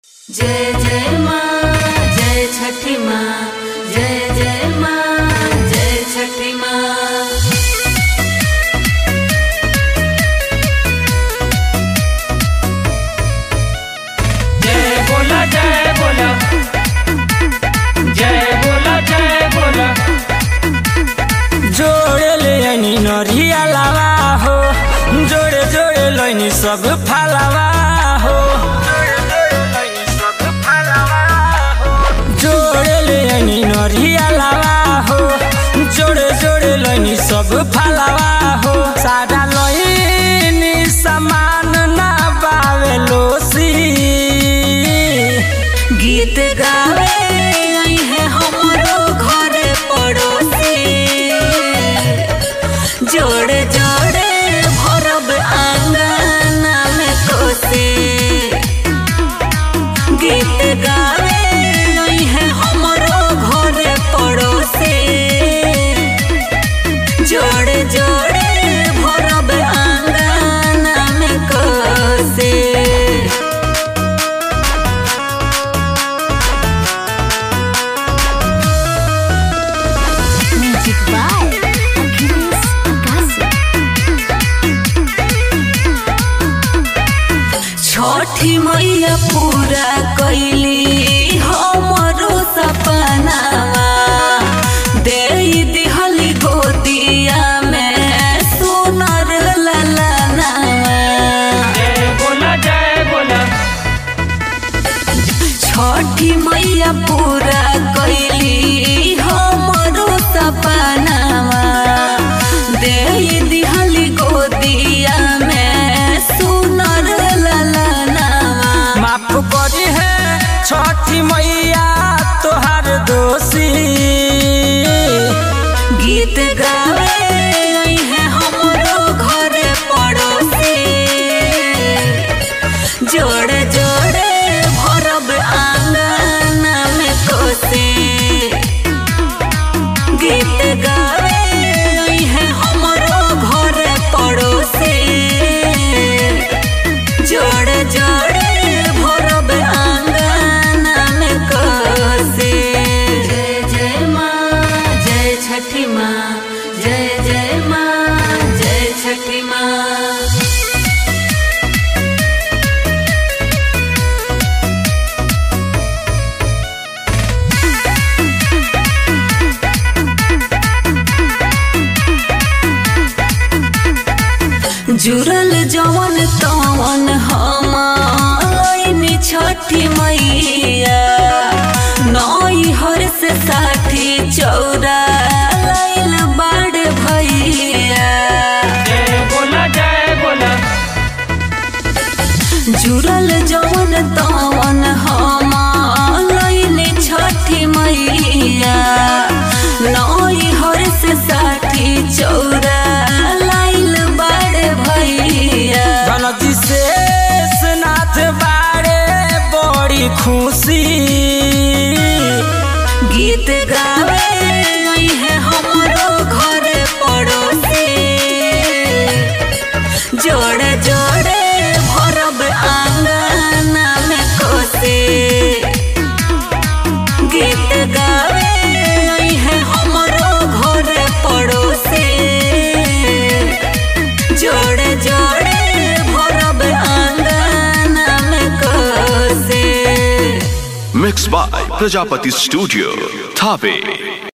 जय जय माँ जय छठी माँ जय जय माँ जय छठी माँ जय बोला जय बोला जय बोला जय बोला जोड़े ले आनी नरिया लावा हो जोड़े जोड़े लैनी सब फालावा हो जोड़े ले आनी नरिया लावा हो जोड़े जोड़े लैनी सब फालावा हो सारा लैनी सामान ना बावे लोसी गीत गावे आई है हमरो घर पड़ोसी जोड़े जोड़े भरब आंगना में कोसी गीत गावे आई है हमरो घर पड़ोसी जोड़े जोड़े भरब आंगना में कोसी Music by Achilles Akasi. छठी मैया पूरा कैली हमरो सपनावा दे दिहली गोदिया में सुनर ललनावा जय बोला जय बोला छठी मैया पूरा कैली हमरो सपनावा दे दिहली गोदिया में सुनर ललनावा माफ करी है छठी मैया तोहार दोषी गीत गावे आई है हमरो घर पड़ोसी जोड़े जोड़े भरब आंगना में कोसी गीत गावे आई है हमरो घर पड़ोसी जोड़े जोड़े भरब आंगना में कोसी जय जय माँ जय छठी माँ जय जय माँ जय छठी माँ जुड़ल जवन तवन हमारी छठी मैया नई हर से साठी चौरा लाइल बाड़ भैया जय बोला जय बोला जुड़ल जवन तवन हमारी छठी मैया नई हर से साठी चौरा लाइल बाड़ भैया धनजी से नाथ बारे बड़ी खुशी गीत गावे आई है हमरो घर पड़ोसी जोड़े जोड़े भरब आंगना में कोसी गीत गावे आई है हमरो घर पड़ोसी जोड़े जोड़े भरब आंगना में कोसी Mixed by Prajapati Studio, Thave.